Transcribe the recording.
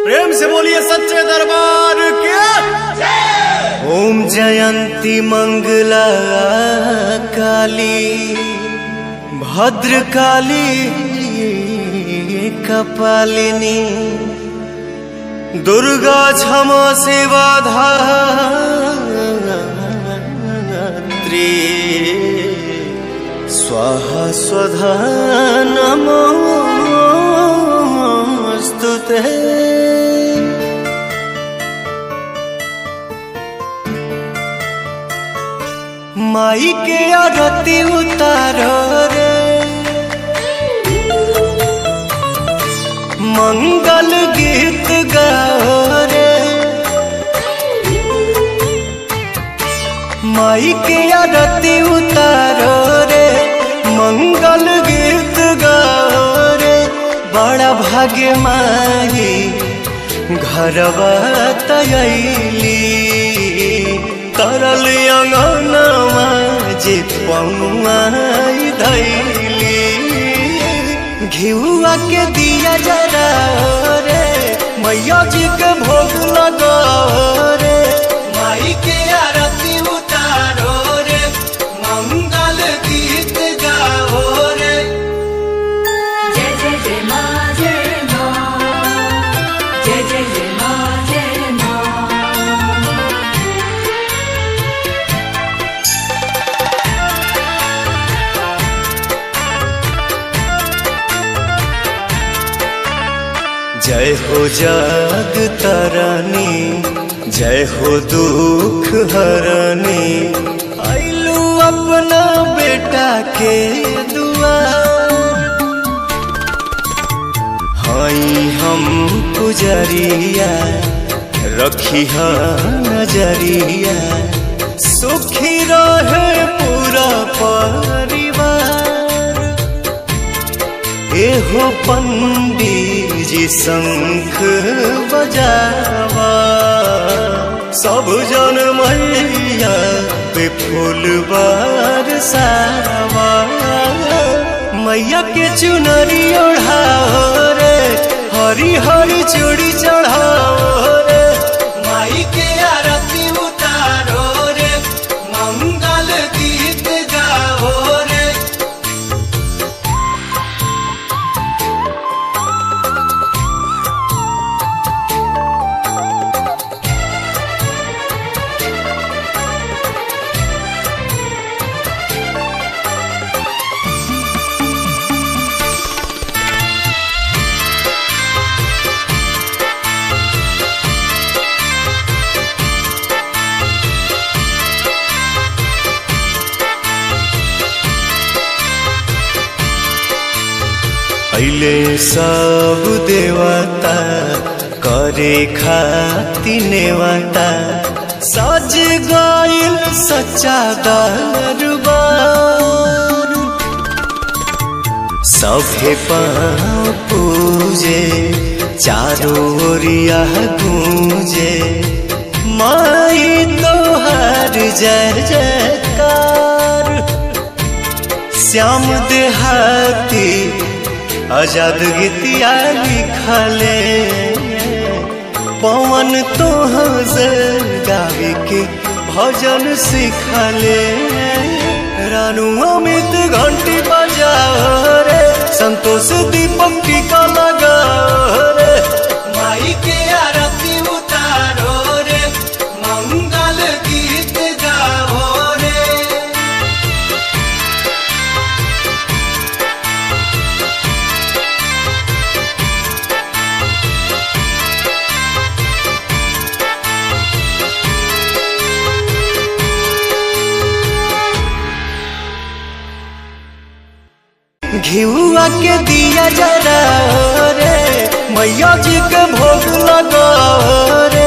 प्रेम से बोलिए सच्चे दरबार के ओम जयंती मंगला काली भद्र काली कपालिनी दुर्गा क्षमा सेवा धात्री स्वाहा स्वधा नमोऽस्तु ते माई के आरती उतारो रे मंगल गीत गाओ रे माई के आरती उतारो रे मंगल गीत गाओ रे बड़ा भाग्य माई घरवा तयली तरल अंगनवा जे पौआई धैली घिउआ के दिया जरा रे मैया जी के भोग लगा रे माई के आरती उतारो रे मंगल गीत गाओ रे जय जय जय मा जय मा जय जय जय मा जय मा जय हो जग तरनी जय हो दुख हरनी आइलू अपना बेटा के दुआ हई हम पुजरिया रखी नजरिया सुखी रहे पूरा परिवार एहो पंडित जी शंख बजावा सब जन मैया पे फूल बरसावा मैया के चुनरी ओढ़ाओ रे हरी हरी चूड़ी चढ़ाओ रे माई के आरती उतारो रे मंगल गीत गाओ रे पहले सब देवता करे खाती नेवता सज गइल सच्चा दरबार सभे पाँव पूजे चारों ओरिया गूंजे माई तोहर जय जयकार श्याम देहाती आजाद गीतिया लिखले पवन तो गावे के भजन सिखले रानू अमित घंटी बजाओ रे संतोष दीपक टीका लगाओ रे माई के आरती उतारो रे मंगल गीत गाओ रे घिउआ के दिया जरा रे मैया जी के भोग लगा रे